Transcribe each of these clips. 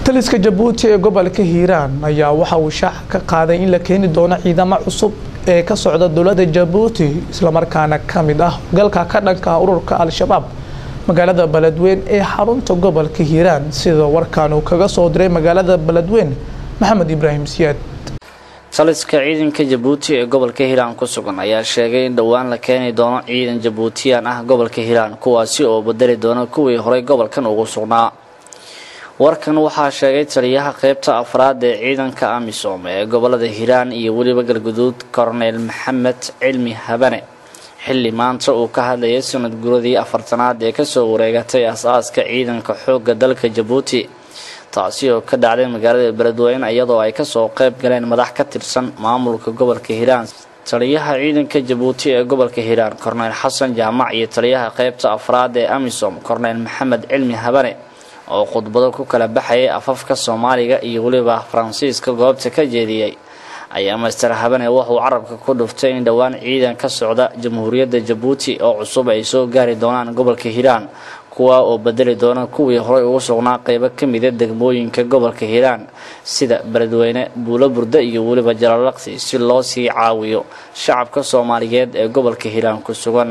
taliska jabuuti ee gobolka hiiraan ayaa waxa uu shaaca ka qaaday in la keeni doono ciidamo cusub ee ka socda dowladda jabuuti islamarkaana ka mid ah galka ka dhanka ururka al-shabaab magaalada beledweyn ee xarunta gobolka hiiraan sida warkan uu kaga soo diray magaalada beledweyn maxamed ibraahim siyaad taliska ciidanka jabuuti ee gobolka hiiraan ku sugan ayaa sheegay in dhowaan la keeni doono ciidan jabuutiyaan ah gobolka hiiraan kuwaasi oo bedeli doona kuwii horey gobolkan ugu sugnaa warkan waxaa sheegay taliyaha qeybta afraad ee ciidanka amisom ee gobolada hiiraan iyo weliba galguduud korneyl maxamed cilmi habane xilli maanta uu ka hadlayay sanad guradii afartanaad ee kasoo wareegatay as-aaska ciidanka xoogga dalka jabuuti taasi oo ka dhacday magaalada beledweyne iyadoo ay kasoo qeyb galeen madax ka tirsan maamulka gobolka hiiraan taliyaha ciidanka jabuuti ee gobolka hiiraan korneyl xasan jaamac iyo taliyaha qeybta afraad ee amisom korneyl maxamed cilmi habane oo khudbado ku kala baxayay afafka soomaaliga iyo weliba faransiiska goobta ka jeediyey ayaa master habane wuxuu carabka ku dhuftay in dhowaan ciidan ka socda jamhuuriyadda jabuuti oo cusub ay soo gaari doonaan gobolka hiiraan kuwa oo bedeli doona kuwii horey ugu sugnaa qeybo ka mida degmooyinka gobolka hiiraan sida beledweyne buulo burda iyo weliba jalalaqsi si loo sii caawiyo shacabka soomaaliyeed ee gobolka hiiraan ku sugan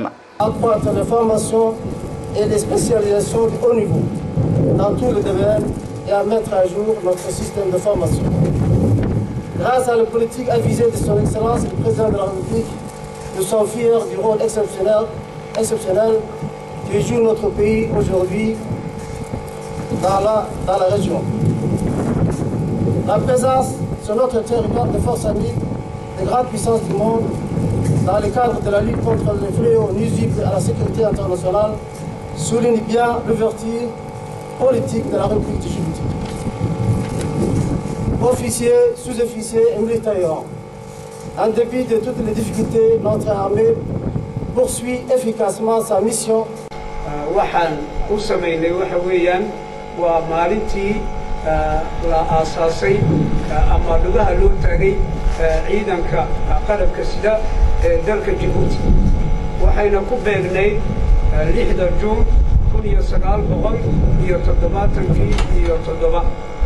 dans tous les domaines et à mettre à jour notre système de formation. Grâce à la politique avisée de son Excellence le Président de la République, nous sommes fiers du rôle exceptionnel, exceptionnel que joue notre pays aujourd'hui dans la, dans la région. La présence sur notre territoire de forces amies des grandes puissances du monde dans le cadre de la lutte contre les fléaux nuisibles à la sécurité internationale souligne bien l'ouverture politique de la République de Djibouti. Officiers, sous-officiers et militaires, en dépit de toutes les difficultés, notre armée poursuit efficacement sa mission. waxaan u samaynay waxa weeyaan waa maalintii la aasaasay ama dhugaha loo taagay ciidanka qalabka sida ee dalka Djibouti waxayna ku beegnayd lixda juun kun iyo sagaal boqol iyo toddobaatankii iyo toddoba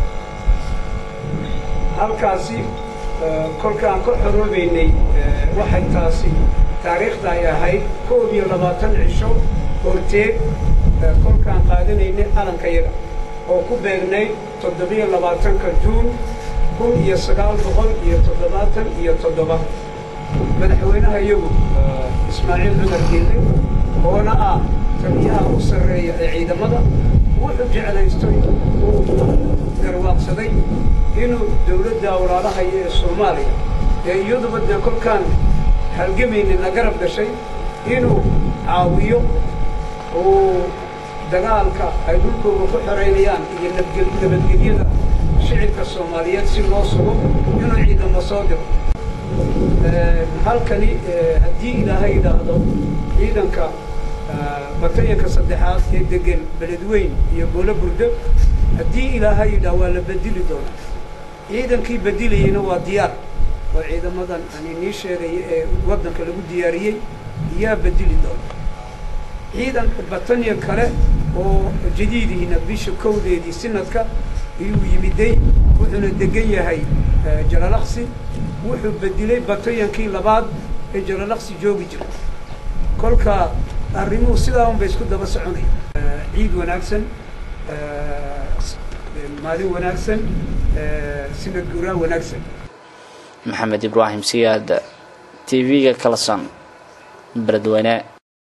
halkaasi kolkaan ka xoroobaynay waxay taasi taariikhda ay ahayd koob iyo labaatan cisho horteed kolkaan qaadanaynay calanka yaga oo ku beegnayd toddobiyo labaatanka juun kun iyo sagaal boqol iyo toddobaatan iyo toddoba madaxweynaha iyagu ismaaciil cumar geelle oona ah taliyaha u sarreeya ee ciidamada wuxuu jeclaystay uu garwaaqsaday inuu dowladda walaalahayo ee soomaaliya ee iyaduba dee kolkaan halgamayna garab gashay inuu caawiyo uu dagaalka ay dhulkooda ku xoraynayaan iyo nabadgelyada shicibka soomaaliyeed si loo sugo inuu ciidamo soo diro halkani haddii ilaahay yidhaahdo ciidanka batayanka saddexaad ee degan beledweyn iyo goolo burdo haddii ilaahay yidhaah waa la bedeli doonaa ciidankii bedilayeyna waa diyaar oo ciidamadan ani nii sheegaya ee waddanka lagu diyaariyey yaa bedeli doona ciidanka batanya kale oo jadiidihiina bisha kowdeedii sinadka ayuu yimiday wuxuuna degan yahay jalalaqsi wuxuu bedilay batayankii labaad ee jalalaqsi joogi jiray kolka arrimuhu sidaa un bay isku daba soconaya ciid wanaagsan maalin wanaagsan sinad guuraa wanaagsan maxamed ibraahim siyaad t v-ga kalasan beledweyne